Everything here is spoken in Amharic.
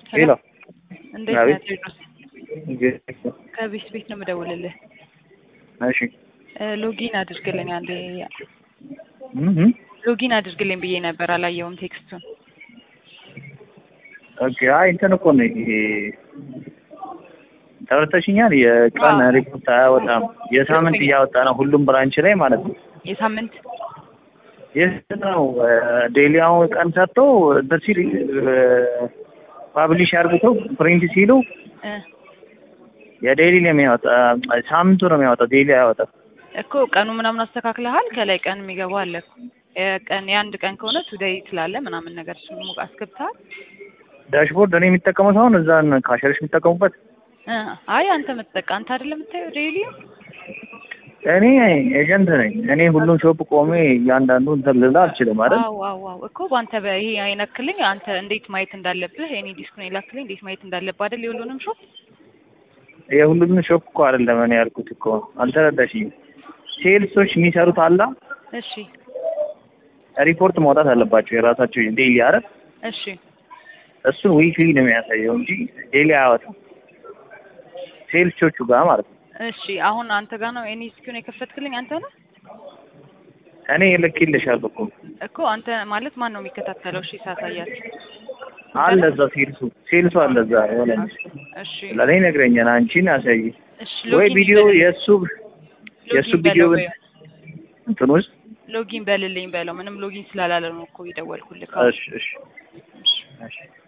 ሄሎ እንዴት አቤት። ነህ ቴዎድሮስ? እንዴት ነው? ከቤት ቤት ነው የምደውልልህ። እሺ እ ሎጊን አድርግልኝ አንዴ። እህ ሎጊን አድርግልኝ ብዬ ነበር አላየውም ቴክስቱን። ኦኬ። አይ እንትን እኮ ነው ይሄ ተረድተሽኛል። የቀን አዎ። ሪፖርት አያወጣም። የሳምንት እያወጣ ነው ሁሉም ብራንች ላይ ማለት ነው። የሳምንት የት ነው ዴሊ አሁን ቀን ሰጥቶ እንትን ሲል ፓብሊሽ አርግተው ፕሪንት ሲሉ እ የዴሊ ነው የሚያወጣ ሳምንቱ ነው የሚያወጣው። ዴሊ አያወጣም። እኮ ቀኑ ምናምን አስተካክለሃል? ከላይ ቀን የሚገባው አለ እኮ። የቀን የአንድ ቀን ከሆነ ቱዴይ ትላለ ምናምን ነገር እሱን ሙቅ አስገብተሃል? ዳሽቦርድ እኔ የሚጠቀመው ሳይሆን እዛን ካሸሮች የሚጠቀሙበት እ አይ አንተ የምትጠቃ አንተ አይደለም የምታየው ዴይሊ እኔ ኤጀንት ነኝ። እኔ ሁሉም ሾፕ ቆሜ እያንዳንዱ እንትን ልል አልችልም አይደል? አዎ አዎ አዎ እኮ በአንተ በይሄ አይነክልኝ አንተ እንዴት ማየት እንዳለብህ እኔ ዲስኩን የላክልኝ እንዴት ማየት እንዳለብህ አይደል የሁሉንም ሾፕ የሁሉንም ሾፕ እኮ አይደለም እኔ ያልኩት እኮ አልተረዳሽኝም። ሴልሶች የሚሰሩት አላ እሺ ሪፖርት ማውጣት አለባቸው የራሳቸው ዴይሊ አይደል? እሺ እሱን ዊክሊ ነው የሚያሳየው እንጂ ዴይሊ አያወጣም። ሴልሶቹ ጋር ማለት ነው። እሺ አሁን አንተ ጋር ነው እኔ ዲስኩን የከፈትክልኝ አንተ ነህ እኔ ልኬልሻለሁ እኮ እኮ አንተ ማለት ማን ነው የሚከታተለው? እሺ ሳሳያት አለ እዛ ሴልሱ ሴልሱ አለ እዛ የሆነ እሺ ለእኔ ይነግረኛል። አንቺን አሳይ እሺ ወይ ሎጊን ቪዲዮ በልልኝ። የእሱ የእሱ ሎጊን ቪዲዮ በለው በይው። እንትን ውስጥ ሎጊን በልልኝ በለው ምንም ሎጊን ስላላለ ነው እኮ የደወልኩልህ። እሺ እሺ እሺ እሺ